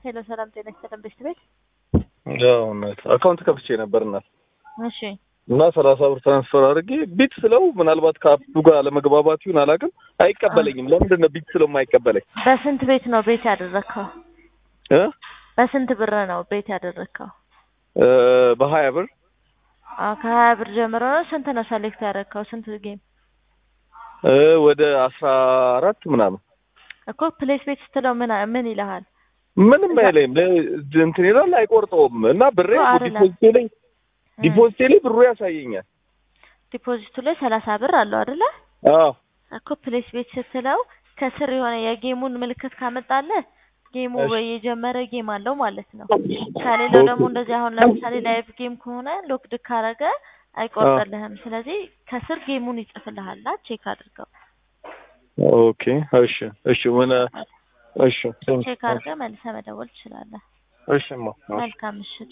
ሄሎ ሰላም ጤና ይስጥልን ቤት ቤት ያው እናት አካውንት ከፍቼ ነበር እናት እሺ እና ሰላሳ ብር ትራንስፈር አድርጌ ቢት ስለው ምናልባት ከአፑ ጋር ለመግባባት ይሁን አላውቅም፣ አይቀበለኝም። ለምንድን ነው ቢት ስለው የማይቀበለኝ? በስንት ቤት ነው ቤት ያደረግከው? እ በስንት ብር ነው ቤት ያደረግከው? እ በሀያ ብር አ ከሀያ ብር ጀምሮ ነው። ስንት ነው ሰሌክት ያደረግከው? ስንት ጌም እ ወደ አስራ አራት ምናምን እኮ ፕሌስ ቤት ስትለው ምን ምን ይልሃል? ምንም አይለኝም። ለ- እንትን ይላል አይቆርጠውም። እና ብሬ እኮ አይደለም። ዲፖዚቴ ላይ ዲፖዚቴ ላይ ብሩ ያሳየኛል። ዲፖዚቱ ላይ ሰላሳ ብር አለው አይደለ? አዎ እኮ ፕሌስ ቤት ስትለው ከስር የሆነ የጌሙን ምልክት ካመጣለህ ጌሙ እሺ። ወይ የጀመረ ጌም አለው ማለት ነው። ከሌላው ደግሞ እንደዚህ አሁን ለምሳሌ ላይቭ ጌም ከሆነ ሎክድ ካረገ አይቆርጥልህም። ስለዚህ ከስር ጌሙን ይጽፍልሃል። ቼክ አድርገው። ኦኬ እሺ እሺ ምን እሺ ቼክ አድርገህ መልሰህ መደወል ትችላለህ። እሺማ መልካም ምሽት።